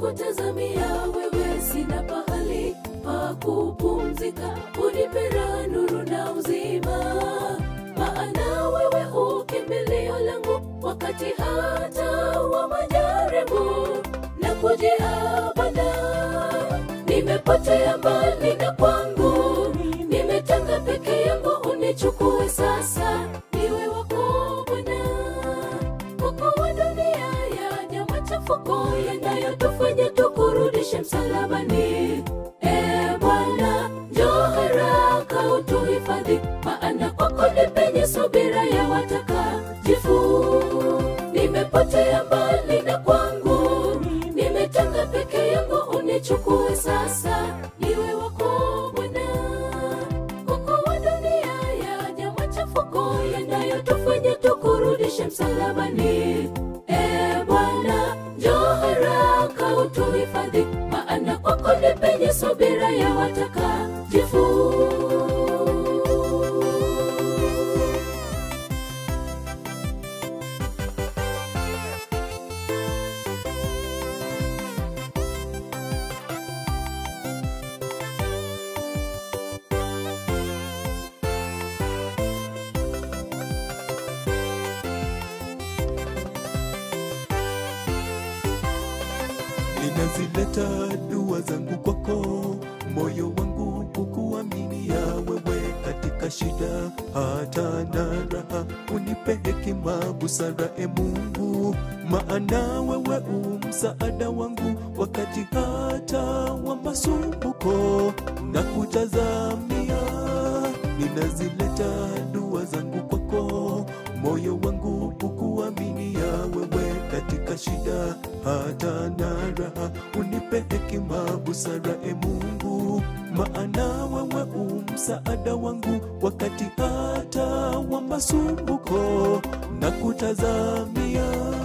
kutazamia wewe, sina pahali pa kupumzika, unipera nuru na uzima, maana wewe ukimbilio langu wakati hata wa majaribu na kujiabada. Nimepotea mbali na kwangu, nimetanga peke yangu, unichukue sasa, niwe wako Bwana Mungu wa dunia yaja machafuko yanayotufanya tukurudishe msalabani. E Bwana, njoo haraka utuhifadhi, maana kwako ni penye subira ya watakatifu. Nimepotea mbali na kwangu, nimetanga peke yangu, unichukue sasa, niwe wako Bwana. Mungu wa dunia yaja machafuko yanayotufanya tukurudishe msalabani. E Bwana, njoo haraka utuhifadhi, maana kwako ni penye subira ya watakatifu. ninazileta dua zangu kwako, moyo wangu kukuaminia wewe katika shida hata na raha, unipe hekima busara, e Mungu, maana wewe u msaada wangu wakati hata wa masumbuko na kutazamia, ninazileta dua zangu kwako, moyo wangu kukuaminia wewe katika shida hata na raha, unipe hekima busara, e Mungu, maana wewe u msaada wangu wakati hata wa masumbuko na kutazamia.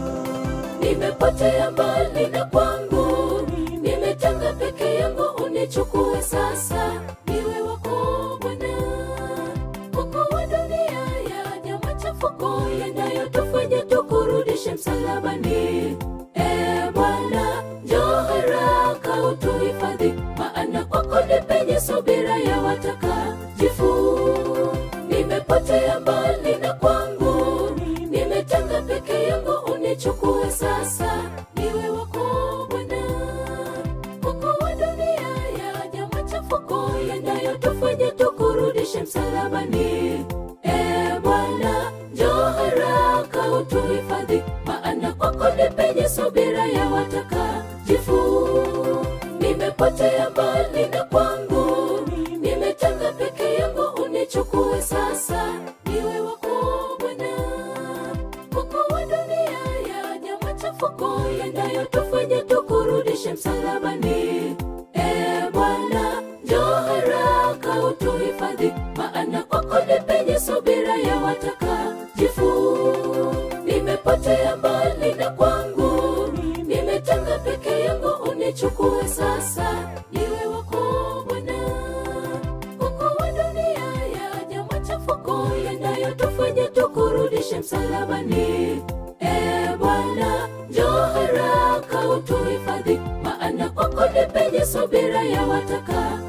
Nimepotea mbali na kwangu, nimetanga peke yangu, unichukue sasa, niwe wako Bwana. Mungu wa dunia yaja machafuko yanayotufanya tukurudishe msalabani. E Bwana, njoo haraka utuhifadhi, maana kwako ni penye subira ya watakatifu. Nimepotea mbali na kwangu, nimetanga peke yangu, unichukue sasa, niwe wako Bwana. Mungu wa dunia yaja machafuko yanayotufanya tukurudishe msalabani. E Bwana, njoo haraka utuhifadhi, maana kwako ni penye subira ya watakatifu. Nimepotea mbali na kwangu, nimetanga peke yangu, unichukue sasa, niwe wako Bwana. Mungu wa dunia yaja machafuko yanayotufanya tukurudishe msalabani. E Bwana, njoo haraka utuhifadhi, maana kwako ni penye subira ya watakatifu. Nimepotea mbali na kwangu, nimetanga peke yangu, unichukue sasa, niwe wako Bwana. Mungu wa dunia yaja machafuko yanayotufanya tukurudishe msalabani. E Bwana, njoo haraka utuhifadhi, maana kwako ni penye subira ya watakatifu.